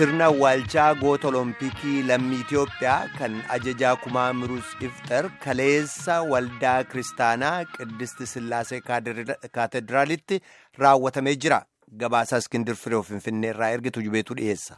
sirna awwaalchaa goota olompikii lammii Itiyoophiyaa kan ajajaa kumaa Miruus Iftar kaleessa waldaa kiristaanaa Qiddist Sillaasee Kaatedraalitti raawwatamee jira. Gabaasaa Iskindir Firee Finfinnee irraa ergitu jubeetu dhiyeessa.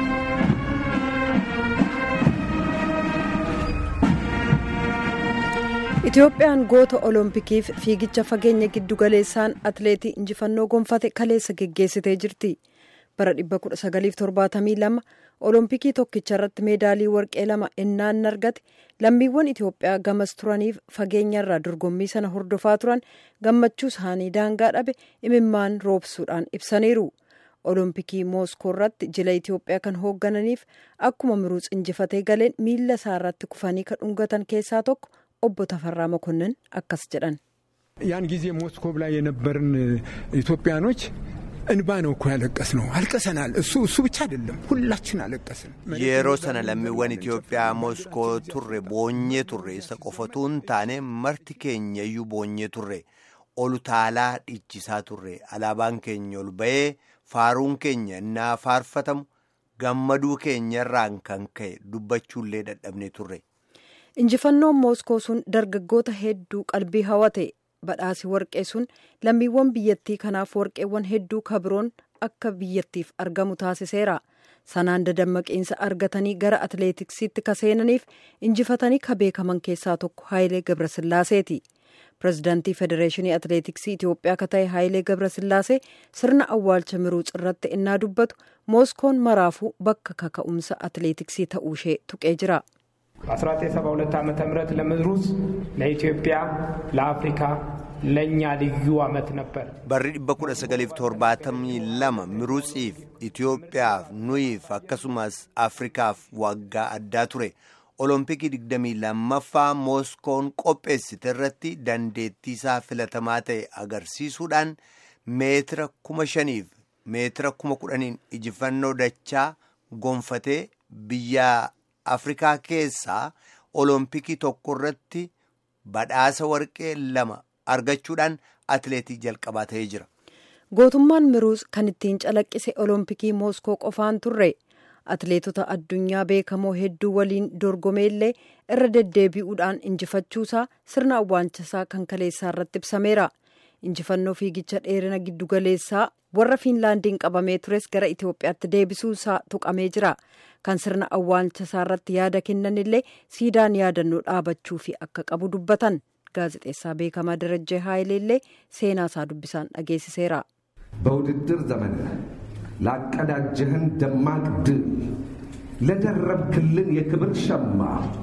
Itiyoophiyaan goota oloompikiif fiigicha fageenya giddu galeessaan atileetii injifannoo gonfate kaleessa geggeessitee jirti. bara 1972 olompikii tokkicha irratti meedaalii warqee lama ennaan argate lammiiwwan itiyoophiyaa gamas turaniif fageenyarraa dorgommii sana hordofaa turan gammachuu isaanii daangaa dhabe imimmaan roobsuudhaan ibsaniiru olompikii mooskoo irratti jila itiyoophiyaa kan hooggananiif akkuma miruus injifatee galeen miila isaa irratti kufanii kan dhungatan keessaa tokko obbo Tafarraa Mokonnin akkas jedhan. ያን ጊዜ ሞስኮቭ ላይ የነበርን ኢትዮጵያኖች እንባ ነው እኮ ያለቀስ ነው አልቀሰናል። እሱ እሱ ብቻ አይደለም ሁላችን አለቀስን። yeroo sana lammiiwwan Itiyoophiyaa Moskoo turre boonyee turre isa qofatuun taane marti keenya iyyuu boonyee turre olu taalaa dhiichisaa turre alaabaan keenya ol ba'ee faaruun keenya innaa faarfatamu gammaduu keenyarraan kan ka'e dubbachuullee dadhabne turre. injifannoon mooskoo sun dargaggoota hedduu qalbii hawate. badhaasi warqee sun lammiiwwan biyyattii kanaaf warqeewwan hedduu kabiroon akka biyyattiif argamu taasiseera sanaan dadammaqiinsa argatanii gara atileetiksiitti ka seenaniif injifatanii ka beekaman keessaa tokko haayilee gabrasillaaseeti pirezidaantii federeeshinii atileetiksii itiyoophiyaa ka ta'e haayilee gabrasillaasee sirna awwaalcha miruus irratti innaa dubbatu mooskoon maraafuu bakka kaka'umsa atileetiksii ta'uushee tuqee jira. በ1972 ዓ ም ለምሩጽ ለኢትዮጵያ ለአፍሪካ ለእኛ ልዩ ዓመት ነበር። barri 1972 miruutsiif Itiyoophiyaaf nuyiif akkasumas Afrikaaf waggaa addaa ture. olompikii 22ffaa mooskoon qopheessite irratti dandeettii isaa filatamaa ta'e agarsiisuudhaan meetira 5,000 meetira 10,000 injifannoo dachaa gonfatee biyya afrikaa keessaa olompikii tokko irratti badhaasa warqee lama argachuudhaan atileetii jalqabaa ta'ee jira. gootummaan miruus kan ittiin calaqqise olompikii mooskoo qofaan turre atileetota addunyaa beekamoo hedduu waliin dorgomeellee irra deddeebi'uudhaan injifachuusaa sirna awwaalchasaa kan kaleessaa irratti ibsameera. injifannoo fiigicha dheerina giddugaleessaa warra fiinlaandiin qabamee tures gara itiyoophiyaatti deebisuusaa tuqamee jira kan sirna awwaalchasaa irratti yaada kennanillee siidaan yaadannoo dhaabachuu fi akka qabu dubbatan gaazexeessaa beekamaa darajjee haayileellee seenaasaa dubbisaan dhageessiseera. በውድድር ዘመንህ ላቀዳጀህን ደማቅ ድል ለደረብክልን የክብር ሸማ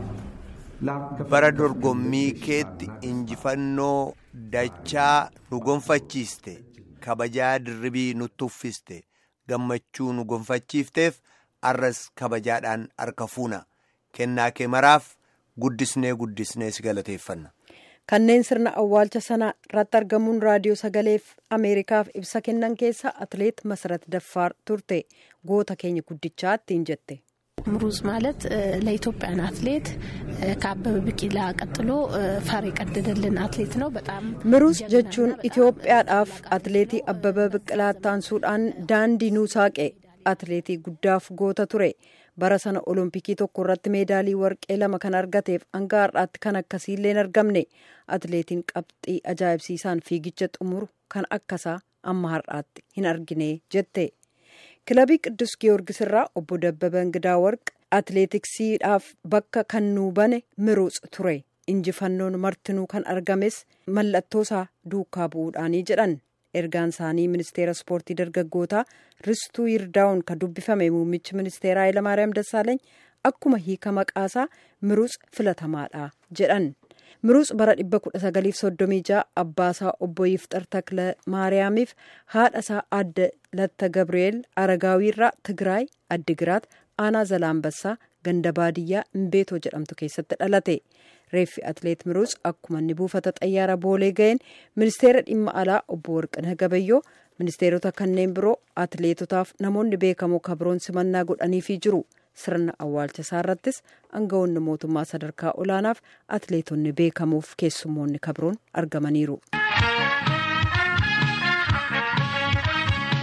bara dorgommii keetti injifannoo dachaa nu gonfachiiste kabajaa dirribii nutti uffiste gammachuu nu gonfachiifteef arras kabajaadhaan harka fuuna kennaa kee maraaf guddisnee guddisnee si galateeffanna. kanneen sirna awwaalcha sana irratti argamuun raadiyoo sagaleef ameerikaaf ibsa kennan keessa atileet masarat daffaar turte goota keenya guddichaa ittiin jette. ምሩዝ ማለት ለኢትዮጵያን አትሌት ከአበበ ቢቂላ ቀጥሎ ፈር የቀደደልን አትሌት ነው። በጣም ምሩዝ jechuun Itoophiyaadhaaf atileetii Abbabaa Biqilaa taansuudhaan daandii nuu saaqe atileetii guddaaf goota ture. bara sana olompikii tokko irratti meedaalii warqee lama kan argateef hanga har'aatti kan akkasiillee hin argamne atileetiin qabxii ajaa'ibsiisaan fiigicha xumuru kan akkasaa amma har'aatti hin argine jette. kilabii qiddus giyoorgis irraa obbo dabbaba ingidaa warq atileetiksiidhaaf bakka kan nuu bane miruus ture injifannoon martinuu kan argames mallattoosaa duukaa bu'uudhaanii jedhan ergaan isaanii ministeera ispoortii dargaggootaa ristuu yirdaa'uun kan dubbifame muummichi ministeeraa hayilamaariyaam dassaaleeny akkuma hiika maqaasaa miruus filatamaadha jedhan miruus bara 1936 abbaasaa obbo Yifxar Takla Maariyaamiif haadhasaa adda Latta Gabri'eel Aragaawiirraa Tigraay Addigiraat Aanaa Zalaambassaa ganda baadiyyaa Imbeetoo jedhamtu keessatti dhalate. Reeffi atileet Miruus akkuma inni buufata xayyaara boolee ga'een ministeera dhimma alaa obbo Warqinaa Gabayyoo ministeerota kanneen biroo atileetotaaf namoonni beekamoo kabroon simannaa godhaniifii jiru. sirna awwaalcha isaa irrattis aangawoonni mootummaa sadarkaa olaanaaf atileetonni beekamuuf keessummoonni kabroon argamaniiru.